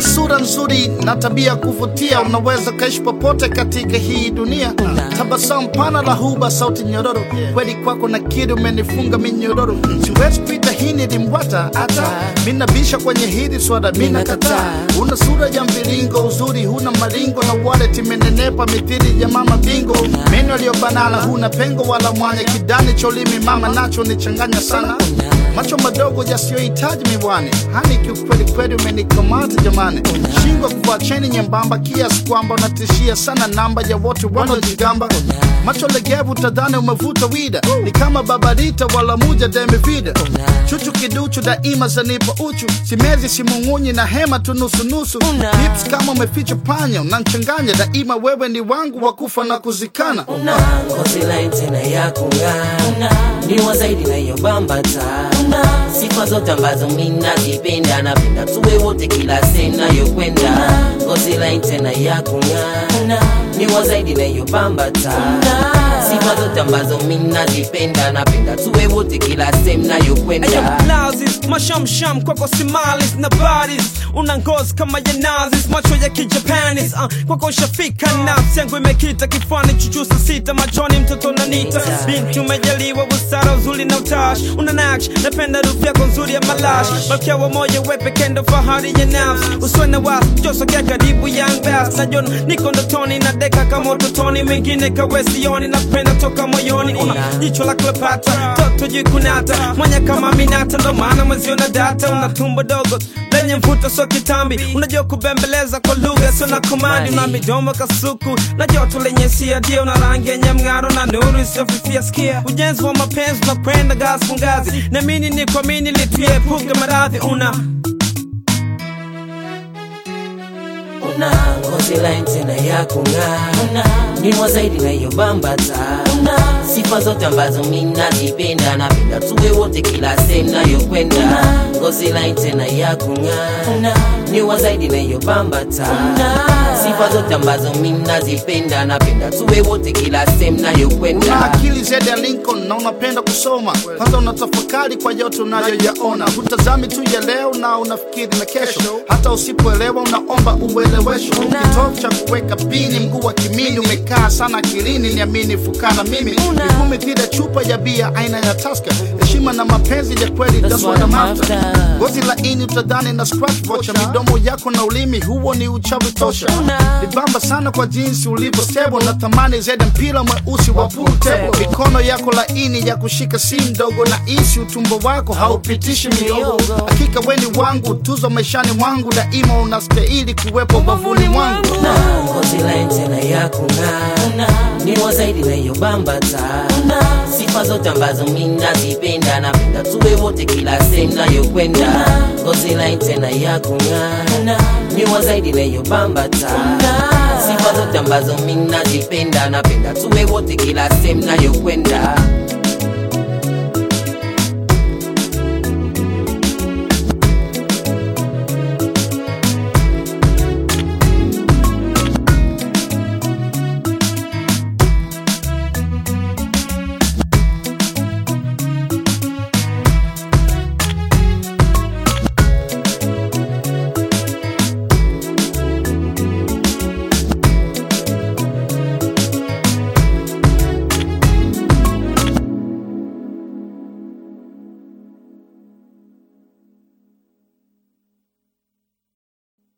sura nzuri na tabia kuvutia, unaweza kaishi popote katika hii dunia. Tabasamu pana la huba, sauti nyororo, kweli kwako na kidi umenifunga minyororo. Siwezi pita hini limbwata hata minabisha kwenye hili swada, mina kataa. Una sura ya mviringo, uzuri huna maringo, na wallet imenenepa mithili ya mama bingo. Meno yaliyobanana, huna pengo wala mwanya, kidani cholimi mama nacho nichanganya sana macho madogo yasiyohitaji miwani, hani kiukweli kweli umenikamata jamani, shingo kuvaa cheni nyembamba kiasi kwamba unatishia sana namba ya wote wanaojigamba, macho legevu tadhani umevuta wida, ni kama babarita wala muja demivida, chuchu kiduchu daima zanipa uchu, simezi simung'unyi na hema tu nusunusu, lips kama umeficha panya, unanchanganya daima, wewe ni wangu wa kufa na kuzikana. una ngozi laini tena ya kung'aa, ni wa zaidi na hiyo bambata, sifa zote ambazo mimi nazipenda, napenda tuwe wote kila sehemu nayokwenda, ngozi laini tena ya kung'aa, ni wa zaidi na hiyo bambata, sifa zote ambazo mimi nazipenda, napenda tuwe wote kila sehemu nayokwenda. Blazes, mashamsham kwako simalis na baris una ngozi kama ya nazis macho ya kijapanis uh, kwako shafika nafsi yangu imekita kifani chuchusa sita machoni mtoto nanita binti umejaliwa busara uzuri na utash una naksh napenda rufu yako nzuri ya malash malkia wa moyo we pekee ndo fahari ya nafsi usiwe na wasi josogea karibu young bass najona niko ndotoni na deka kama utotoni mengine kawesioni napenda toka moyoni una jicho la Cleopatra toto jikunata mwanya kama minata ndo maana mweziona data una tumbo dogo lenye mvuto so kitambi unajua kubembeleza kwa lugha sio na komandi una midomo kasuku na joto lenye sia dia una rangi yenye mng'aro na nuru isiyofifia sikia ujenzi wa mapenzi unakwenda ngazi kwa ngazi namini ni kuamini lituepuke maradhi una una ngozi laini tena ya kung'aa, ni wa zaidi na hiyo bambata, sifa zote ambazo mimi nazipenda, napenda tuwe wote kila sehemu nayokwenda, ngozi laini tena ya kung'aa, ni wa zaidi na hiyo bambata, sifa zote ambazo mimi nazipenda, napenda tuwe wote kila sehemu Una nayokwenda. akili zaidi ya Lincoln na unapenda kusoma, kwanza unatafakari kwa yote unayoyaona, hutazami tu ya leo na unafikiri na kesho, hata usipoelewa unaomba uelewesho. Kitovu cha kuweka pini, mguu wa kimini umekaa sana akilini, niamini fukana mimi nikumi kile chupa ya bia aina ya Tusker, heshima na mapenzi ya kweli, that's what I'm after. Ngozi laini utadhani na scratch vocha, midomo yako na ulimi, huo ni uchawi tosha. Nibamba sana kwa jinsi ulivyo stable, na thamani zaidi mpira mweusi wa pool table. Mikono yako laini ya kushika si mdogo, na isi utumbo wako haupitishi miogo. Hakika weni wangu, tuzo maishani mwangu, daima unastahili kuwepo bavuni mwangu. na ngozi laini tena ya kung'aa, ni wa zaidi na hiyo bambata, sifa zote ambazo mimi nazipenda, napenda tuwe wote kila sehemu nayokwenda, ngozi laini tena ya kung'aa, ni wa zaidi na hiyo bambata, sifa zote ambazo mimi nazipenda, napenda tuwe wote kila sehemu nayokwenda.